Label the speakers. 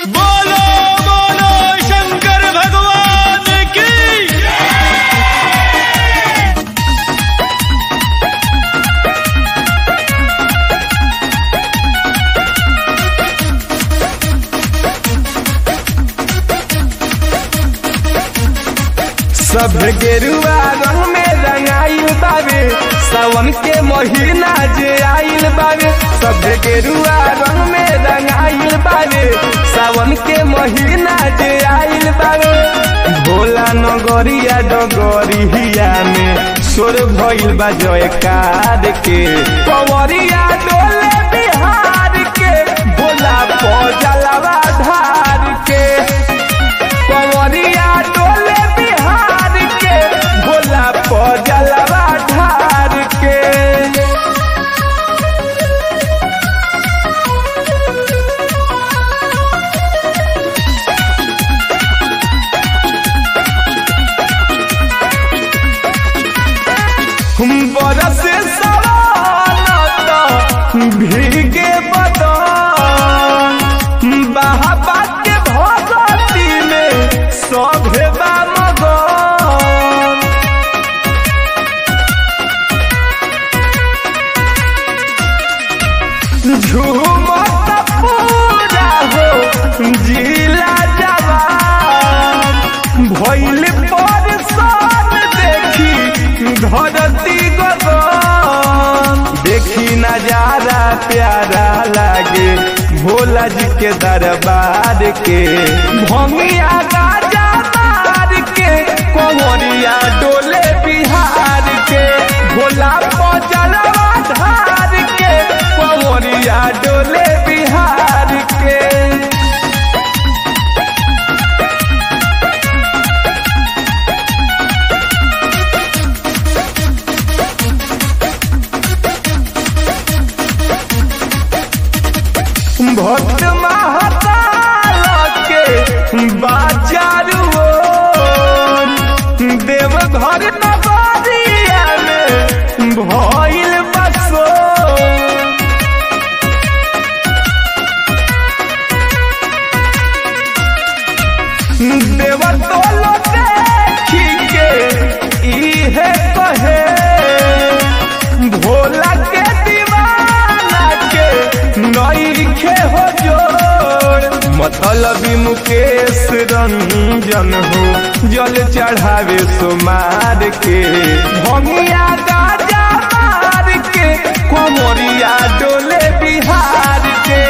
Speaker 1: बोलो बोलो शंकर भगवान की
Speaker 2: सब गेरुआ रंग में रंगाइल बावे सावन के महीना जे आइल बावे सब गेरुआ रंग में रंगाइल बावे सावन के महीना जे आइल बावे भोला नगरिया डगरिया में सोर भइल बा जयकार के पवरिया डोले बिहार के भोला पजलवा धार के पवरिया डोले बिहार के भोला पजलवा ढार के हम बरस सवानत भीगे बदन बाबा के भगती में सभे बा मगन झूमत पूरा हो जिला जवान भइल परसान देखी धरती गगन देखी नजारा प्यारा लागे भोला जी के दरबार के भंगिया गाजा मार के कोमरिया डोले बिहार के भोला पजलवा धार के कोमरिया डोले बिहार के भक्त महाकाल के बाजारू देव घर नगरिया में भइल बसो देव तोलो देखी के इहे कहे भोला के दीवाना के नईखे हो जोड़ मतलबी मुकेश रंजन हो जल चढ़ावे सुमार के भंगिया गाजा मार के कोमरिया डोले बिहार के